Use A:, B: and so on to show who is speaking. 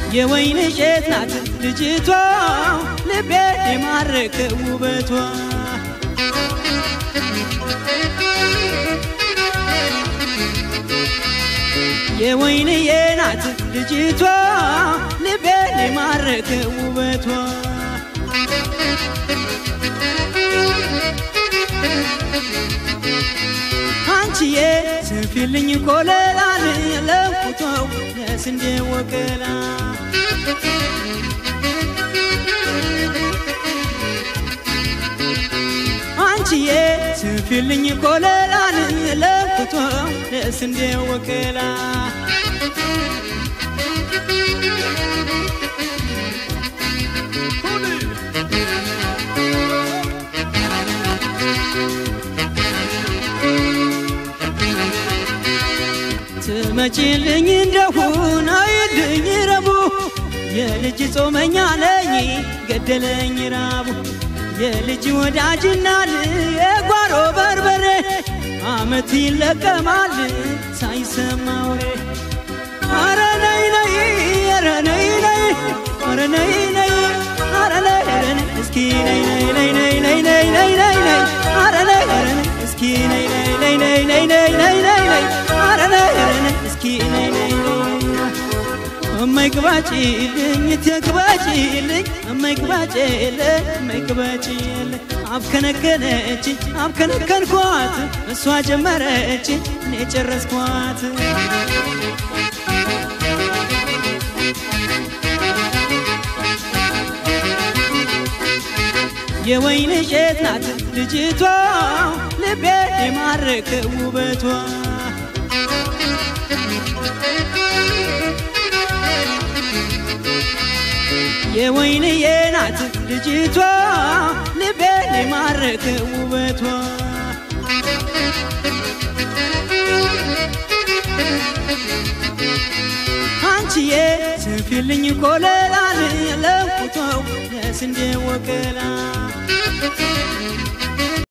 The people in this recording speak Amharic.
A: የወይን እሸት ናት ልጅቷ ልቤ የማረከ ውበቷ የወይንዬ ናት ልጅቷ ልቤ የማረከ ውበቷ አንቺዬ ስፊልኝ ኮለላን ለንኩቶው ለስንዴ ወገላ አንቺዬ ስፊልኝ ኮለላን ለንኩቶው ለስንዴ ወገላ ትመጪልኝ እንደሁን አይልኝ ረቡ የልጅ ጾመኛ ነኝ ገደለኝ ራቡ የልጅ ወዳጅና የጓሮ በርበሬ አመት ይለቀማል ሳይሰማ ወሬ አረ ነይ ነይ አረ ነይ ነይ አረ ነይ ነይ አረ ነይ ነይ እስኪ ነይ ነይ ነይ ነይ ነይ ነይ ነይ ነይ ነይ አረ ነይ ነይ እስኪ ነይ ነይ ነይ ነይ ነይ ነይ ነይ ነይ ነይ አረ ነይ ነይ እስኪ ነይ ነይ እማይ ግባጭልኝ ትግባጭልኝ እማይ ግባጭልኝ እማይ ግባጭልኝ አብከነከነች አብከነከንኳት እሷ ጀመረች እኔ ጨረስኳት የወይን እሸት ናት ልጅቷ ልቤ የማረከ ውበቷ የወይንዬ ናት ልጅቷ ልቤ የማረከ ውበቷ አንቺዬ ስፊልኝ ኮለላን ለንኩቶው ለስንዴ ወገላ